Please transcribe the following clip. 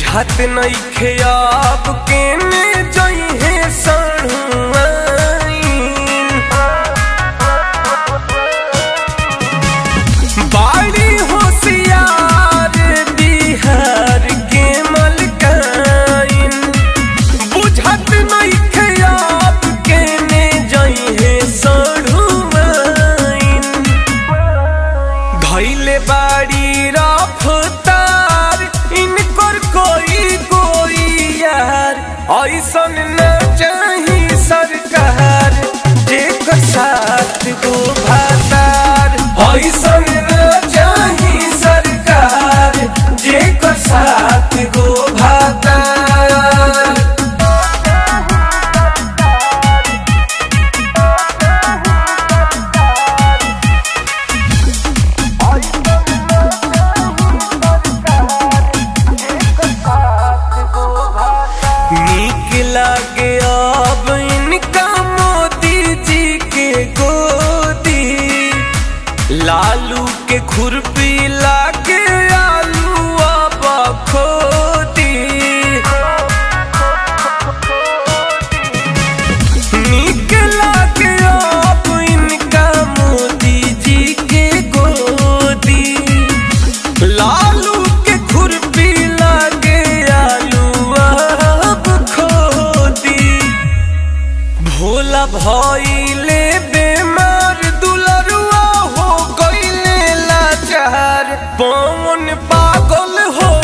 बुझात नइखे अब केने जइहे सणुआइन बाड़ी होशियार बिहार के मलकाइन बुझत नइखे अब केने जइहे सणुआइन धैले बाड़ी रफ्तार इनकर कोई कोई यार ऐसन न चाही सरकार जेकर साथ गो भातार ऐसन न चाही सरकार जेकर साथ गो भातार नीक लागे अब इनका मोदी जी के गोदी लालू के खुरपी लागे आलू अब खोदी नीक लागे अब इनका मोदी जी के गोदी लालू के खुरपी लागे आलू अब खोदी भोला भइले बेमार दुलरुआ हो गइले लाचार पवन पागल हो